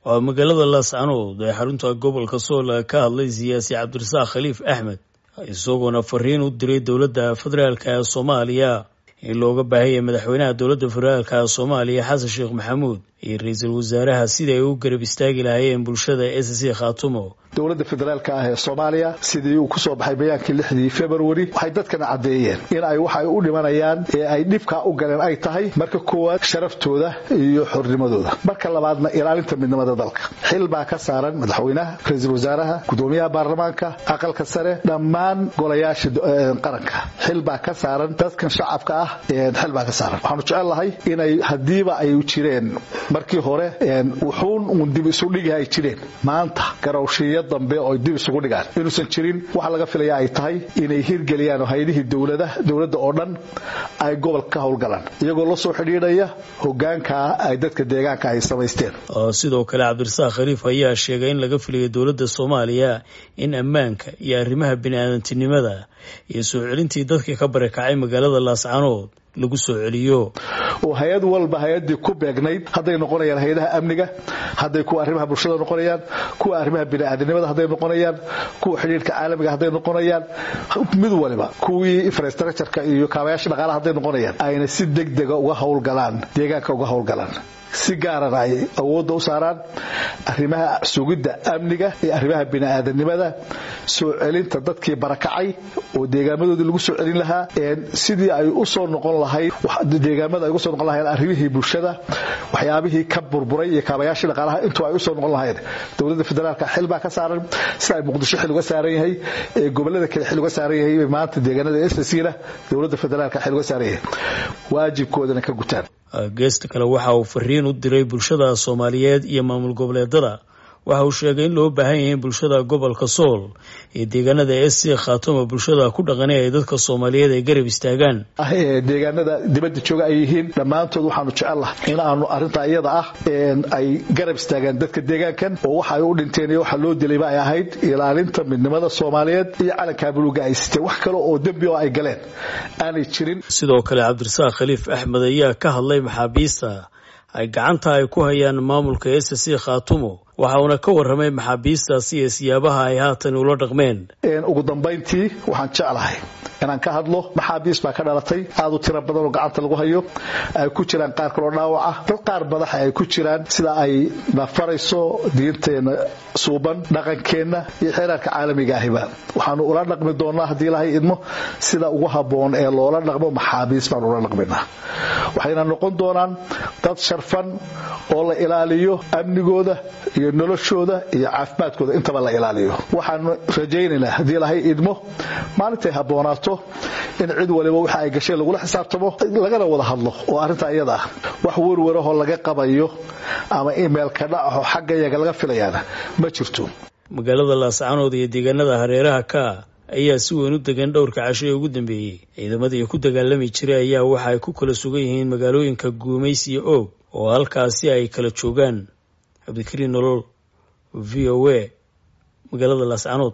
waa magaalada laascanood ee xarunta gobolka sool ka hadlay siyaasi cabdirasaaq khaliif axmed isagoona fariin u diray dowladda federaalk ee soomaaliya in looga baahaya madaxweynaha dowladda federaalk ee soomaaliya xasan sheekh maxamuud iyo ra-iisul wasaaraha sidai ay u garab istaagi lahaayeen bulshada s c khaatumo dowladda federaalka ah ee soomaaliya sidii uu kusoo baxay bayaankii lixdii februari waxay dadkana caddeeyeen in ay waxay u dhimanayaan ee ay dhibkaa u galeen ay tahay marka koowaad sharaftooda iyo xornimadooda marka labaadna ilaalinta midnimada dalka xil baa ka saaran madaxweynaha ra-iisul wasaaraha gudoomiyaha baarlamaanka aqalka sare dhammaan golayaasha qaranka xil baa ka saaran dadkan shacabka ah xil baa ka saaran waxaanu jecel lahay inay hadiiba ay jireen markii hore wuxuun uun dib isu dhigi ay jireen maanta garowshiya dambe oo dib isugu dhigaan inuusan jirin waxa laga filaya ay tahay inay hirgeliyaan oo haydihii dowlada dowladda oo dhan ay gobolka ka howlgalaan iyagoo la soo xidhiidhaya hogaankaa ay dadka deegaanka ay samaysteen sidoo kale cabdirasaaq khaliif ayaa sheegay in laga filayo dowladda soomaaliya in ammaanka iyo arrimaha bini-aadantinimada iyo soo celintii dadkii ka barakacay magaalada laascanood lagu soo celiyo oo hay-ad walba hay-adii ku beegnayd hadday noqonayaan hay-adaha amniga hadday kuwa arrimaha bulshada noqonayaan kuwa arrimaha bini'aadanimada hadday noqonayaan kuwa xidhiirka caalamiga hadday noqonayaan mid waliba kuwii infrastructureka iyo kaabayaasha dhaqaalaha hadday noqonayaan ayna si degdega uga howlgalaan deegaanka uga howlgalaan si gaarana ay awoodda u saaraan arrimaha sugidda amniga iyo arrimaha bini'aadanimada soo celinta dadkii barakacay oo deegaamadoodii lagu soo celin lahaa sidii ay u soo noqon lahayd deegaamada ay uga soo noqon lahayn arrimihii bulshada waxyaabihii ka burburay iyo kaabayaashii dhaqaalaha intuu ay u soo noqon lahayd dowladda federaalka xil baa ka saaran sida ay muqdisho xil uga saaran yahay ee gobolada kale xil uga saaran yahay maanta deegaanada ssna dowladda federaalka xil uga saaran yahay waajibkoodana ka gutaan geesta kale waxa uu fariin u diray bulshada soomaaliyeed iyo maamul goboleedada waxa uu sheegay in loo baahan yahay in bulshada gobolka sool iyo deegaanada s c khaatuma bulshada ku dhaqanay ay dadka soomaaliyeed ay garab istaagaan deegaanada dibadda jooga ay yihiin dhammaantood waxaanu jecellahay in aanu arrintaa iyada ah ay garab istaagaan dadka deegaankan oo waxa ay u dhinteen iyo waxa loo dilayba ay ahayd ilaalinta midnimada soomaaliyeed iyo calankaa buluuga ay siteen wax kale oo dembi oo ay galeen aanay jirin sidoo kale cabdirasaaq khaliif axmed ayaa ka hadlay maxaabiista ay gacanta ay ku hayaan maamulka s c khaatumo waxa uuna ka warramay maxaabiistaasi iyo siyaabaha ay haatan ula dhaqmeen ugu dambayntii waxaan jeclahay inaan ka hadlo maxaabiis baa ka dhalatay aad u tiro badan oo gacanta lagu hayo ay ku jiraan qaar kaloo dhaawaca dad qaar madaxa ay ku jiraan sida ay nafarayso diinteenna suuban dhaqankeenna iyo xeeraarka caalamiga ahiba waxaanu ula dhaqmi doonaa haddii ilahay idmo sida ugu habboon ee loola dhaqmo maxaabiis baanu ula dhaqminaa waxayna noqon doonaan dad sharfan oo la ilaaliyo amnigooda iyo noloshooda iyo caafimaadkooda intaba la ilaaliyo waxaanu rajaynaynaa haddii ilahay idmo maalintay habboonaato in cid waliba waxa ay gasheen lagula xisaabtamo lagana wada hadlo oo arrintaa iyada ah wax werwarahoo laga qabayo ama imeilka dhacaho xagga yaga laga filayaana ma jirto magaalada laascanood iyo deegaanada hareeraha ka ayaa si weyn u degan dhowrka casho ee ugu dambeeyey ciidamadii ku dagaalami jiray ayaa waxa ay ku kala sugan yihiin magaalooyinka guumays iyo oog oo halkaasi ay kala joogaan cabdikariin nolol v o a magaalada laascanood